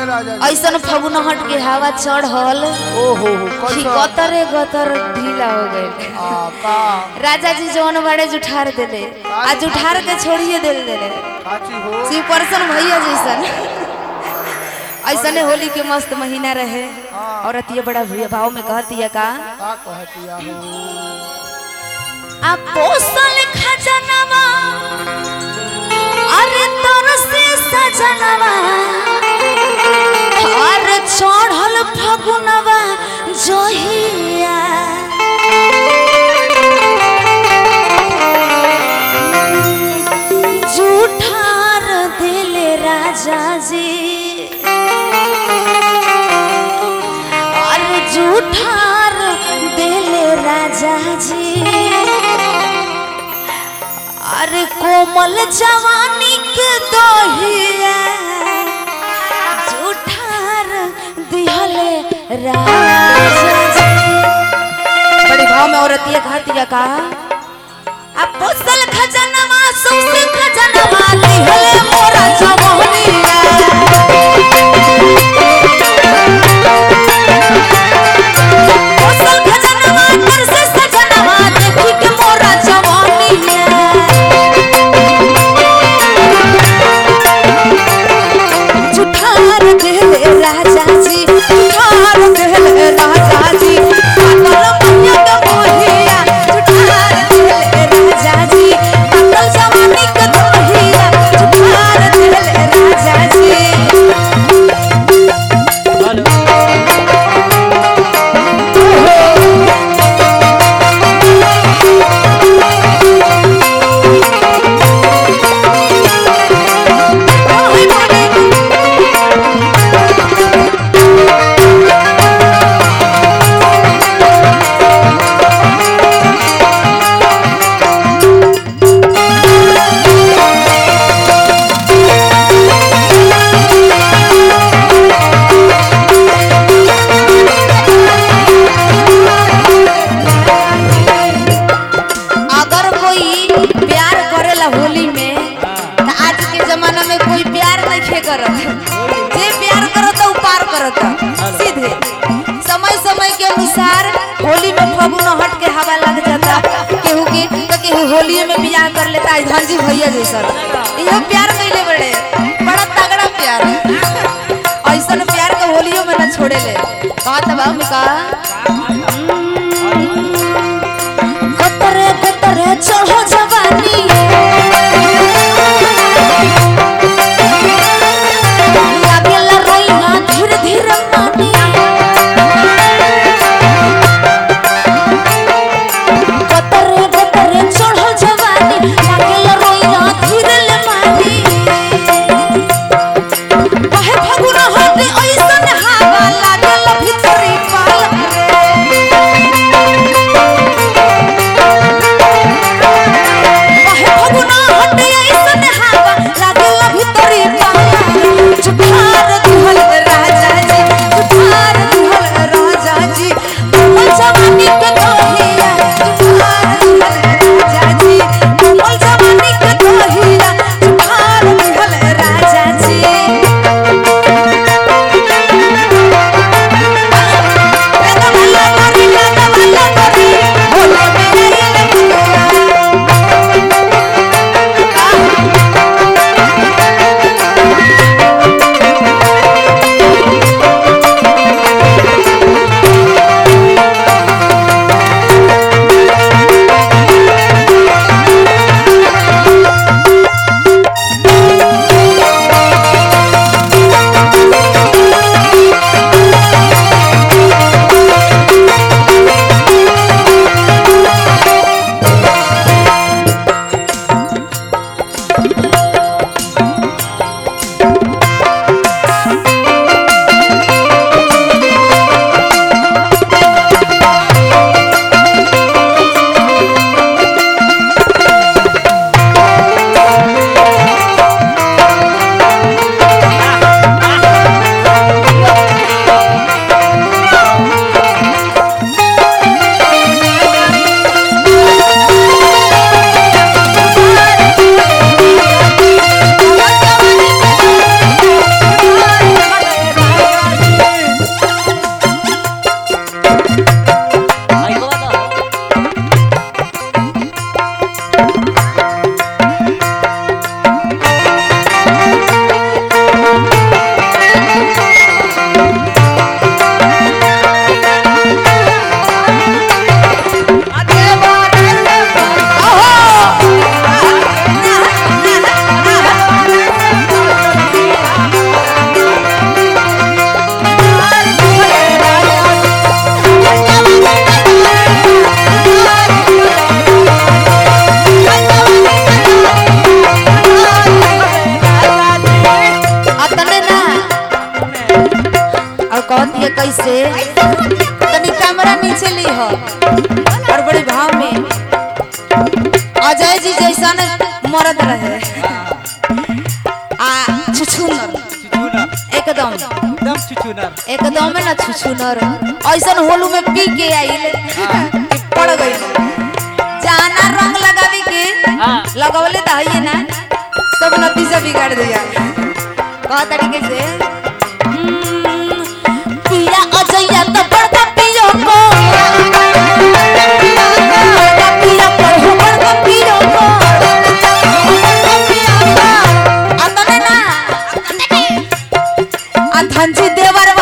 राजा जी ऐसन फगुनहट के हवा चढ़ल ओ हो हो कि कैसा गतरे गतर ढीला हो गए आ का राजा जी जौन बड़े जुठार देले आ जुठार के छोड़िए दिल देले काची हो शिव परसन भैया जैसन ऐसने होली के मस्त महीना रहे और अतिया बड़ा भैया भाव में कहतिया का का कहतिया हो आ पोसल खजनवा अरे तोर से सजनवा और चढ़ल फगुनवा जोहिया जूठार दिले राजा जी और जूठार दिले राजा जी अरे कोमल जवानी के दोहिया जूठार दिहले राजा जी बड़ी भाव में औरतिया कहतिया का अब पोसल खजनवा सौसे खजनवा दिहले मोरा जवानिया पोसल खजनवा कर से सजनवा देखी के मोरा जवानिया जुठार देले राजा जी जुठार देले राजा जी पागल मैया के मोहिया जुठार देले राजा जी पागल जवानी के दोहिया जुठार देले राजा जी ओए मोरे अगर कोई प्यार करेला होली में तो आज के जमाना में कोई प्यार नहीं करत जे प्यार करत उ पार करत सीधे समय समय के अनुसार होली में फगुन हट के हवा लग जाता केहू के तो केहू होली में बियाह कर लेता है धनजी भैया जैसा इहो प्यार कैले बड़े बड़ा तगड़ा प्यार ऐसन प्यार के होलियो में न छोड़े ले कहत बाबू का गतरे गतरे चढ़ो जवानी लागेला रोइना धीरे धीरे मानी गतरे गतरे चढ़ो जवानी लागेला रोइना धीरे ले मानी कहे फगुना होते ऐसन हवा लागेला भितरी पाल कहती है कैसे तनी कैमरा नीचे ली हो और बड़े भाव में अजय जी जैसा मरद रहे आ छुछुनर छुछुनर एकदम एकदम छुछुनर एकदम ना छुछुनर ऐसन होलू में पी के आइल कि पड़ गई जाना रंग लगावे के हाँ। लगवले तो है ना सब नतीजा बिगाड़ दिया कह तरीके से हम्म, पिया अजैया तो बड़का पियो को बड़का पिया को हो बड़का पियो को अतने ना आ धनजी देवर